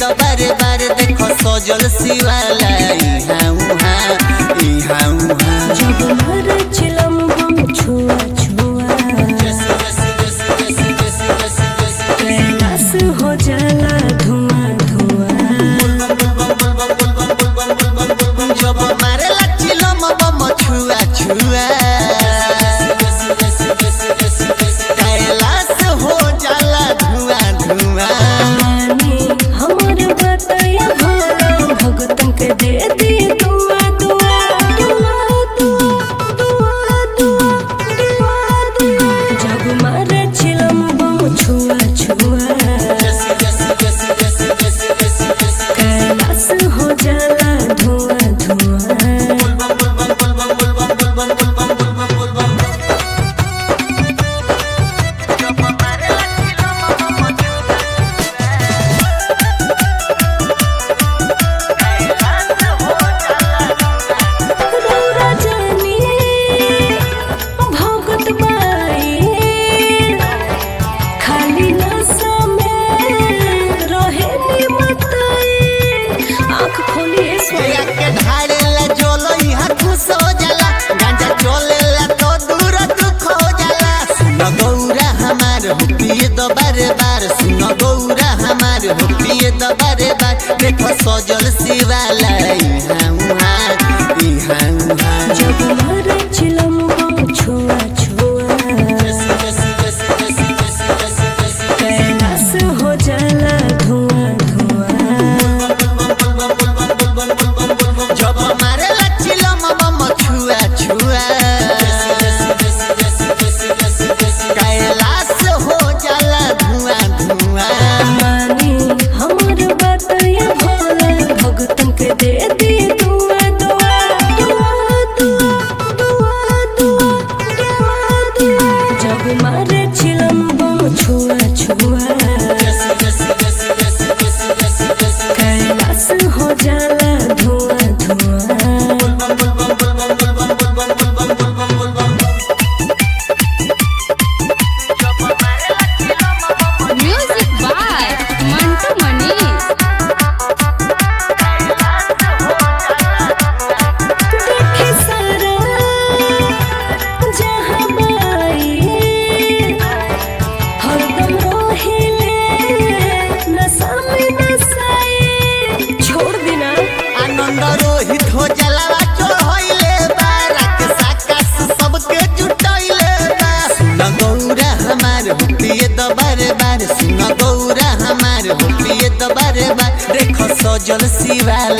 तो बारे बारे देखो सजल शिवाला इहाँ उहाँ इहाँ उहाँ जब मर चिलम हम छुआ छुआ कैलाश हो जाला धुआं धुआं जब मारे लचिलम बम छुआ छुआ कैलाश हो जाला धुआं धुआं रानी हमर बताया भोला भगतन के दे दी दुआ दुआ दुआ दुआ दुआ दुआ दुआ दुआ जब मारे चिलम बम छुआ छुआ कैलाश हो जाला धुआं धुआं रौरा जानी भगत बाई खाली नशा में रहे निमताई आँख खोलिए भैया के ढाड़ेला जोलो यहाँ खुश हो जाला गांजा चोलेला तो दूर दुख हो जाला सुन गौरा हमार हुपिए तो बारे बार सुन गौरा हमार हुपिए तो बारे बार देखो सजल शिवाला इहाँ उहाँ इहाँ उहाँ जब मारे चिलम बम छुआ छुआ कैलाश हो जाला धुआं धुआं जब मारे लचिलम बम छुआ छुआ कैलाश हो जाला धुआं धुआं मानी हमर बताया भोला भगतन के दे दी दुआ दुआ दुआ दुआ दुआ दुआ दुआ दुआ जब मारे चिलम बम छुआ छुआ कैलाश हो जाला धुआं धुआं Music by Mantu Manish. देखे सारा जहाँ बाई हरदम रोहिले नशा में नशाई छोड़ देना आनंद रोहित हो जलावा चढ़ैले बा रात साकाश सबके जुटैले बा सुन गौरा हमार हुपिए तो बारे बार सुन गौरा हमार हुपिए तो बारे बार देखो सजल शिवाला